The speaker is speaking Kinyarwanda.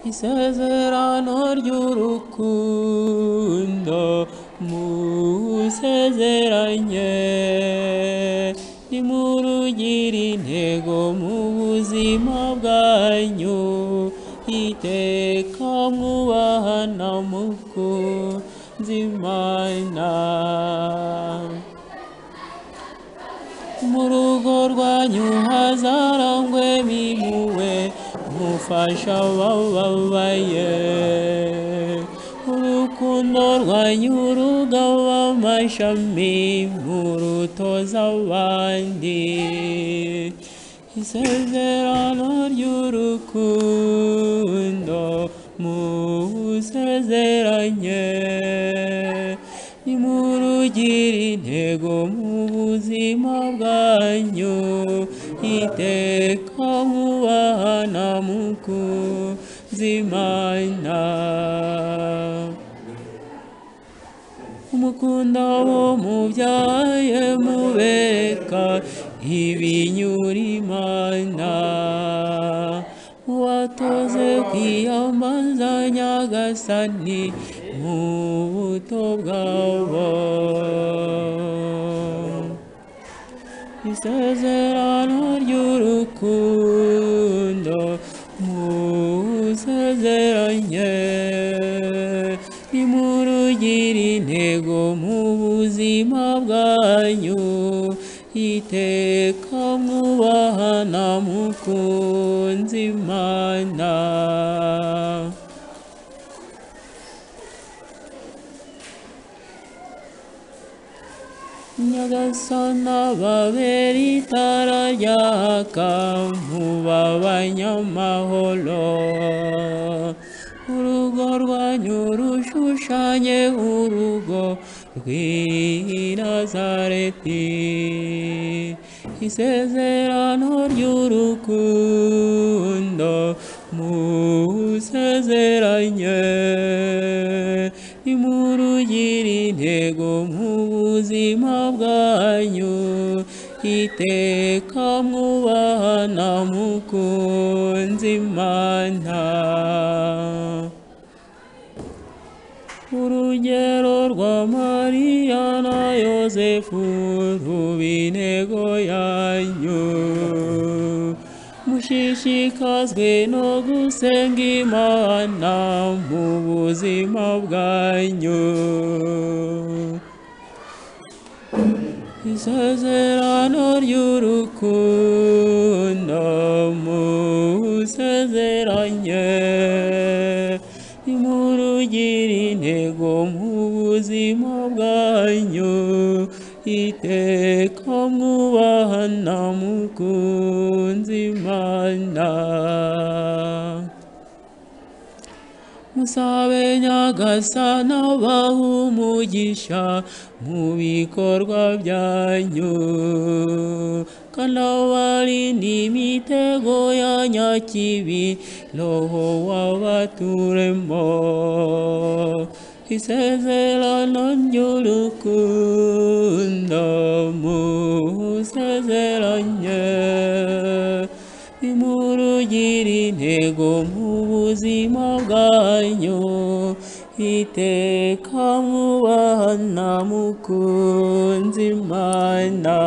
isezerano ry'urukundo musezeranye nimurugire intego mu buzima bwanyu iteka mwubahana mukunze imana mu rugo rwanyu hazarangwemo impuhwe mufasha abababaye urukundo rwanyu rugaba amashami murutoza abandi isezerano ry'urukundo musezeranye nimurugire intego mu buzima bwanyu iteka mubahana mukunze imana umukunda wo mubyaye mubeka ibinyura imana watoze kwiyambaza nyagasani mu buto bwabo isezerano ry'urukundo musezeranye nimurugire intego mu buzima bwanyu iteka mwubahana mukunze imana nyagasana ababera itara ryaka mubabanyamahoro urugo rwanyu rushushanye urugo rw'i nazareti isezerano ry'urukundo musezeranye nimurugire intego mu buzima bwanyu iteka mwubahana mukunze imana urugero rwa mariya na yosefu ruba intego yanyu mushishikazwe no gusenga imana mu buzima bwanyu isezerano ry'urukundo musezeranye nimurugire intego mu buzima bwanyu iteka mwubahana mukunze imana musabe nyagasana abaha umugisha mu bikorwa byanyu kandi abarinde imitego ya nyakibi roho wabaturemo isezerano ry'urukundo musezeranye nimurugire intego mu buzima bwanyu iteka mubahana mukunze imana